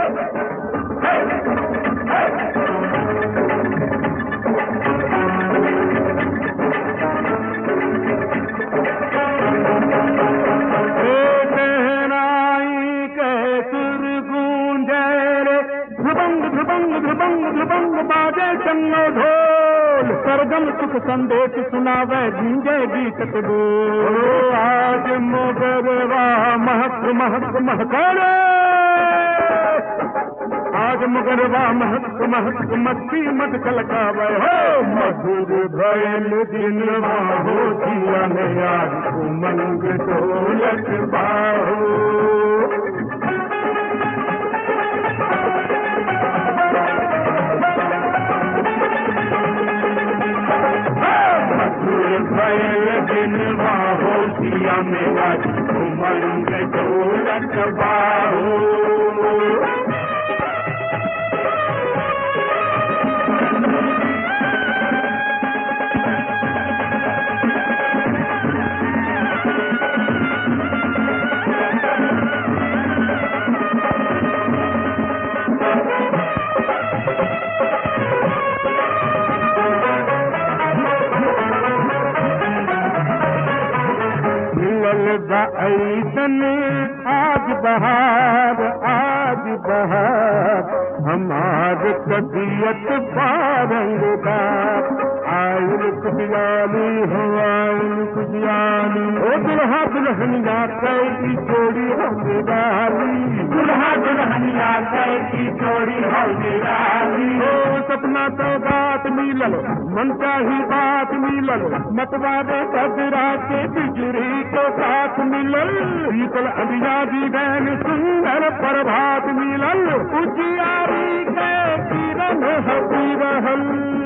ध्रुवंग ध्रुवंग ध्रुवंग ध्रुवंग बाजे चंगो ढोल सरगम सुख संदेश सुनावे गूंजे गीत बोल आज मोगरवा महक महक महकारे आज मगरवा महक महक मस्ती मत कलकावे हो मधुर भयल दिनवा हो जिया में आज उमंग ढोलक बाहो भयल दिन बाहो सिया मेरा उमंग ढोलक बाहो मिलल ऐसन आज बहार आज बहार हमार तबियत पारंगदार आयल खुशहाली हो आयल खुशहाली ओ दुल्हा दुल्हनिया कैसी जोड़ी हम डाली दुल्हा दुल्हनिया कैसी जोड़ी हम डाली ओ सपना तो बात मिलल मन चाही बात मिलल मतवादे कदरा के बिजली को साथ मिलल शीतल अंबिया जी गैन सुंदर प्रभात मिलल उजियारी के किरण हसी रहल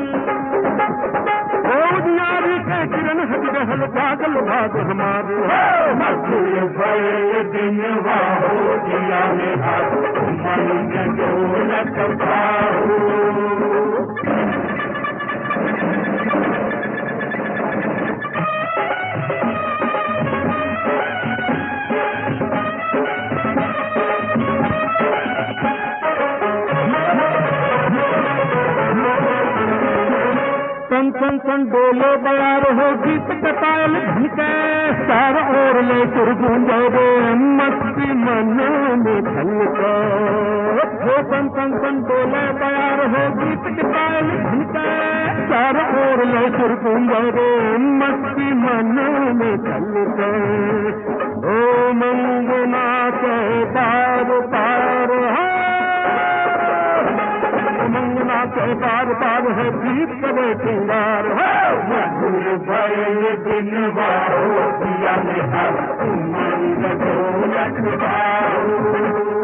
ओ उजियारी के किरण हसी रहल पागल भाग हमार मधुर भय दिन हो जिया में हाथ मन डोलक पाहो सन सन सन डोलो बयार हो गीत कटायल भीते चार ओर ले सुर गूंजे रे मस्ती मन में खलका हो सन सन सन डोलो बयार हो गीत कटायल भीते चार ओर ले सुर गूंजे रे मस्ती मन में खलका ओ मंगना के पार पार है मंगना के बार बार है गीत करे सिंगार है मधुर भयल दिन बाहो दिया में हर उमंग ढोलक बाहो